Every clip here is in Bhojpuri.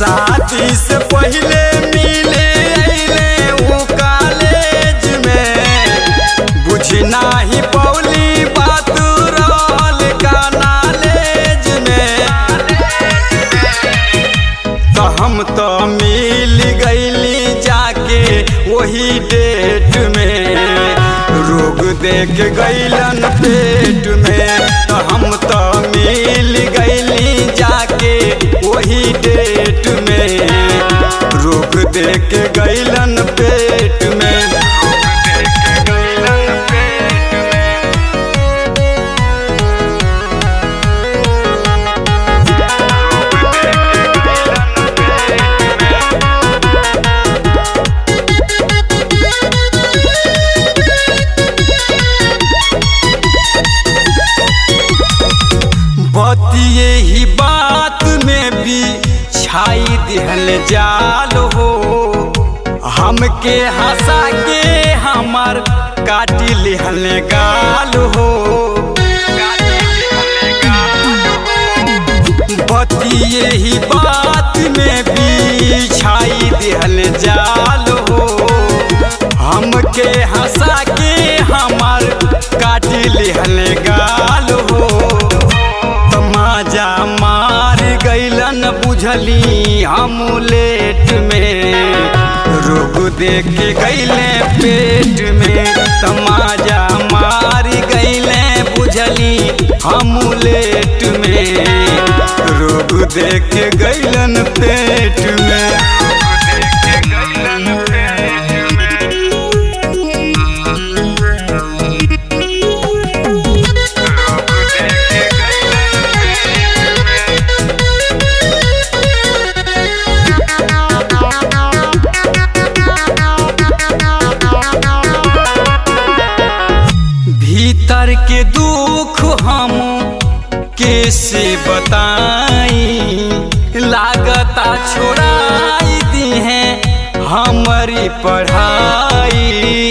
शादी से पहले मिले अइले उ कॉलेज में बुझ नाही पौली बात रहल का नॉलेज में तो हम तो मिल गईली जाके वही डेट में रोग देख गईलन पेट में तो हम तो मिल गईली जाके वही डेट में रोग देख गईलन पेट में बतिए ही बात में भी छाई दिहल जाल हो हमके हंसा के हमर काटी लिहल गाल हो बतिए ही बात में भी छाई दिहल जाल हो हमके हंसा के हमर काटी लिहल गाल हो तमाजा मार गईलन बुझली हम लेट में रोग देख के गईले पेट में तमाजा मार गईले बुझली हम लेट में रोग देख के गईलन पेट में भीतर के दुख हम कैसे बताई लागता छोड़ाई दी है हमारी पढ़ाई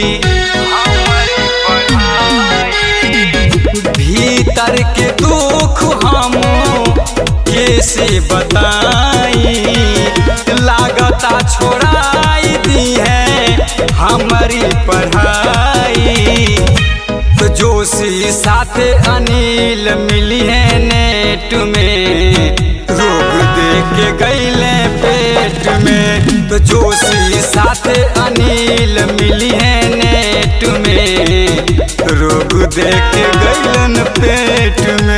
भीतर के दुख हम कैसे बताई लागता छोड़ाई दी है हमारी पढ़ाई तो जोशी साथे अनिल मिली है नेट में रोग देख के गईले पेट में तो जोशी साथे अनिल मिली है नेट में रोग देख के गईलन पेट में